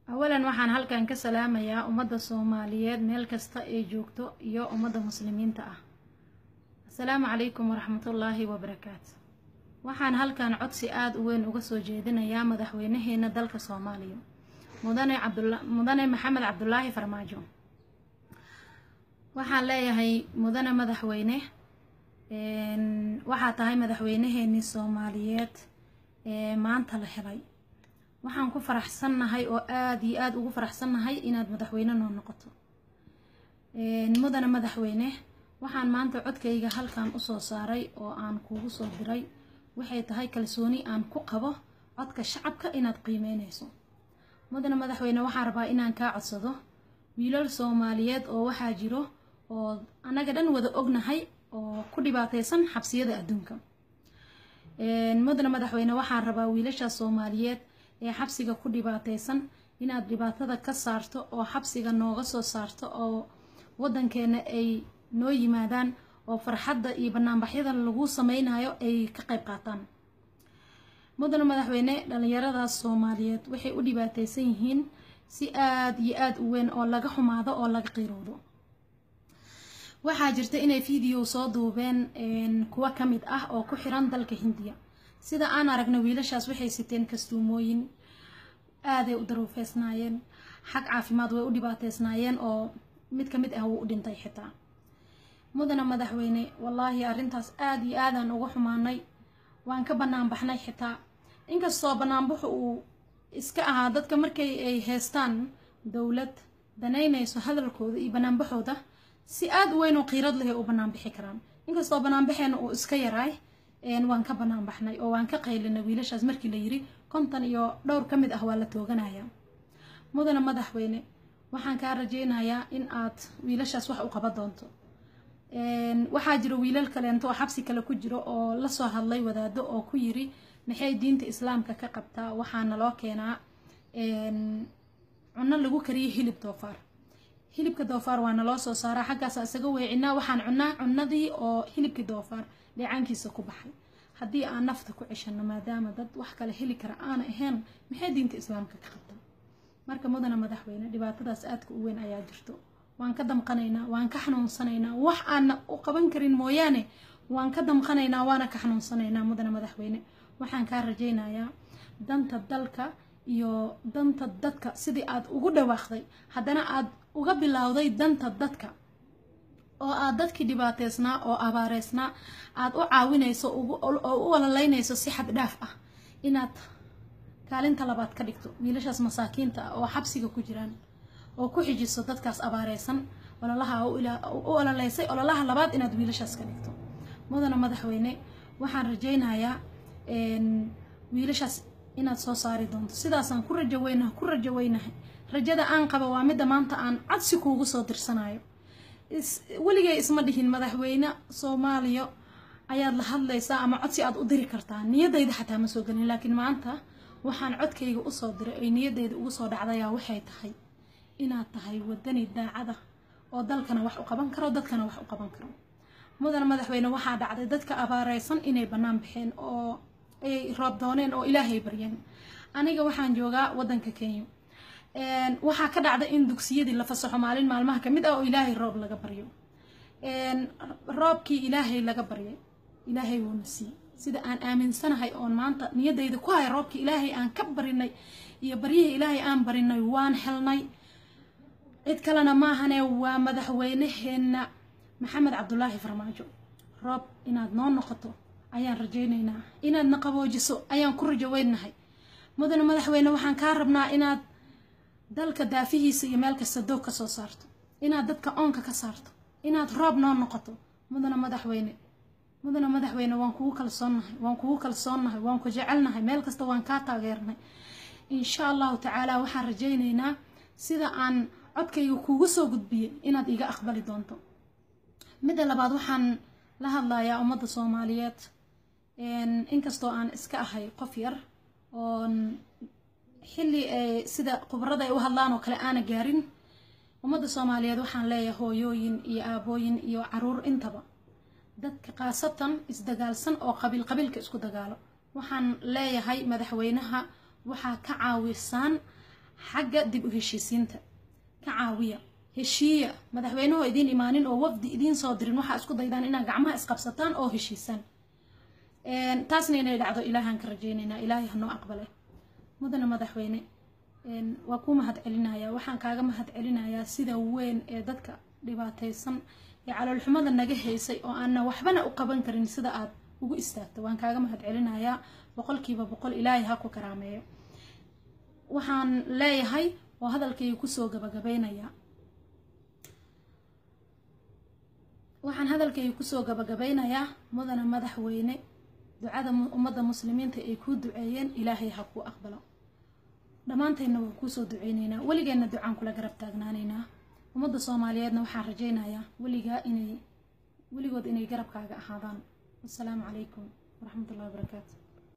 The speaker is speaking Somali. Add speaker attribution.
Speaker 1: awalan waxaan halkan ka salaamayaa ummadda soomaaliyeed meel kasta ay joogto iyo ummadda muslimiinta ah assalaamu calaykum waraxmatullaahi wabarakaatu waxaan halkan codsi aada u weyn uga soo jeedinayaa madaxweynaheena dalka soomaaliya mudane cabdula mudane maxamed cabdulaahi farmaajo waxaan leeyahay mudane madaxweyne waxaa tahay madaxweynaheenii soomaaliyeed ee maanta la helay waxaan ku faraxsannahay oo aada iyo aada ugu faraxsannahay inaad madaxweyne noo noqoto mudane madaxweyne waxaan maanta codkayga halkan usoo saaray oo aan kuugu soo diray waxay tahay kalsooni aan ku qabo codka shacabka inaad qiimeynayso mudane madaxweyne waxaan rabaa inaan kaa codsado wiilal soomaaliyeed oo waxaa jiro oo annaga dhan wada ognahay oo ku dhibaataysan xabsiyada adduunka mudane madaxweyne waxaan rabaa wiilashaas soomaaliyeed ee xabsiga ku dhibaataysan inaad dhibaatada ka saarto oo xabsiga nooga soo saarto oo waddankeena ay noo yimaadaan oo farxadda iyo banaanbaxyada lagu sameynayo ay ka qayb qaataan mudane madaxweyne dhalinyaradaas soomaaliyeed waxay u dhibaataysan yihiin si aada iyo aada u weyn oo laga xumaado oo laga qiiroodo waxaa jirta inay video soo duubeen kuwa ka mid ah oo ku xiran dalka hindiya sida aan aragna wiilashaas waxay siteen kastuumooyin aaday u daruufeysnaayeen xag caafimaad way u dhibaateysnaayeen oo mid ka mid ah wuu u dhintay xitaa mudane madaxweyne wallaahi arrintaas aada iyo aadaan uga xumaanay waan ka bannaan baxnay xitaa inkastoo bannaanbaxu uu iska ahaa dadka markay ay heystaan dowlad danaynayso hadalkooda iyo banaanbaxooda si aada u weyn oo qiirad leh ay u bannaan bixi karaan inkastoo banaanbaxeena uu iska yaraay waan ka bannaan baxnay oo waan ka qaylinay wiilashaas markii la yiri konton iyo dhowr ka mid ah waa la tooganaya mudane madaxweyne waxaan kaa rajeynayaa in aad wiilashaas wax u qaban doonto waxaa jiro wiilal kaleento oo xabsi kale ku jiro oo lasoo hadlay wadaado oo ku yiri maxay diinta islaamka ka qabtaa waxaana loo keenaa cunno lagu kariyay hilib doofaar hilibka doofaar waana loo soo saaraa xaggaasa isaga weecinaa waxaan cunnaa cunnadii oo hilibkii doofaar dheecaankiisa ku baxay haddii aan nafta ku ceshano maadaama dad wax kale heli kara aana ahayn maxay diinta islaamka ka qabtaa marka mudane madaxweyne dhibaatadaas aadka u weyn ayaa jirto waan ka damqanaynaa waan ka xanuunsanaynaa wax aana u qaban karin mooyaane waan ka damqanaynaa waana ka xanuunsanaynaa mudane madaxweyne waxaan kaa rajaynayaa danta dalka iyo danta dadka sidii aad ugu dhawaaqday haddana aad uga bilowday danta dadka oo aad dadkii dhibaateysnaa oo abaareysnaa aad u caawinayso oo u ololaynayso si xad dhaaf ah inaad kaalinta labaad ka dhigto wiilashaas masaakiinta ah oo xabsiga ku jiraan oo ku xijiso dadkaas abaareysan ololaha u ololeysay ololaha labaad inaad wiilashaas ka dhigto mudane madaxweyne waxaan rajaynayaa wiilashaas inaad soo saari doonto sidaasaan ku rajaweynaha ku rajaweynahay rajada aan qaba waa midda maanta aan codsi kuugu soo dirsanayo weligay isma dhihin madaxweyne soomaaliya ayaad la hadlaysaa ama codsi aad u diri kartaa niyadayda xataa ma soo gelin laakiin maanta waxaan codkayga usoo diray ay niyadayda ugu soo dhacdayaa waxay tahay inaad tahay wadani daacada oo dalkana wax u qaban karo dadkana wax u qaban karo mudane madaxweyne waxaa dhacday dadka abaareysan inay bannaan baxeen oo ay roob dooneen oo ilaahay baryeen aniga waxaan joogaa waddanka kenya waxaa ka dhacda in dugsiyadii la fasaxo maalin maalmaha kamid ah oo ilaahay roob laga baryo roobkii ilaahay laga baryay ilaahay wuuna siiyey sida aan aaminsanahay oon maanta niyadayda ku hay roobkii ilaahay aan ka barinay iyo baryihii ilaahay aan barinay waan helnay cid kalena maahane waa madaxweynaheena maxamed cabdulaahi farmaajo roob inaad noo noqoto ayaan rajaynaynaa inaadna qaboojiso ayaan ku rajaweynahay mudane madaxweyne waxaan kaa rabnaa inaad dalka daafihiisa iyo meel kasta doog ka soo saarto inaad dadka oonka ka saarto inaad roob noo noqoto mudane madaxweyne mudane madaxweyne waan kugu kalsoonnahay waan kugu kalsoonnahay waan ku jecelnahay meel kasta waan kaa taageernay insha allahu tacaala waxaan rajaynaynaa sida aan codkayga kuugu soo gudbiyey inaad iga aqbali doonto midda labaad waxaan la hadlayaa ummadda soomaaliyeed inkastoo aan iska ahay qof yar oon xilli sida khubarada ay u hadlaan oo kale aana gaarin ummadda soomaaliyeed waxaan leeyahay hooyooyin iyo aabooyin iyo caruur intaba dadka khaasatan isdagaalsan oo qabiil qabiilka isku dagaalo waxaan leeyahay madaxweynaha waxaa ka caawisaan xagga dib u heshiisiinta ka caawiya heshiiya madaxweynuhu idiin imaanin oo wafdi idiin soo dirin waxaa isku daydaan inaad gacmaha isqabsataan oo heshiisaan taasna inay dhacdo ilaahaan ka rajeynaynaa ilaahay hanoo aqbale mudana madaxweyne waa kuu mahad celinayaa waxaan kaaga mahad celinayaa sida weyn ee dadka dhibaataysan ee caloolxumada naga haysay oo aanna waxbana u qaban karin sida aad ugu istaagto waan kaaga mahad celinayaa boqolkiiba boqol ilaahay ha ku karaameeyo waxaan leeyahay oo hadalkayga kusoo gabagabeynayaa waxaan hadalkayga kusoo gabagabeynayaa mudana madaxweyne ducada ummadda muslimiinta ay kuu duceeyeen ilaahay ha kuu aqbalo dhammaanteedna waan kuusoo duceyneynaa weligeenna ducaan kula garab taagnaanaynaa ummadda soomaaliyeedna waxaan rajeynayaa weligaa inay weligood inay garabkaaga ahaadaan wasalaamu calaykum waraxmat ullahi wabarakaatu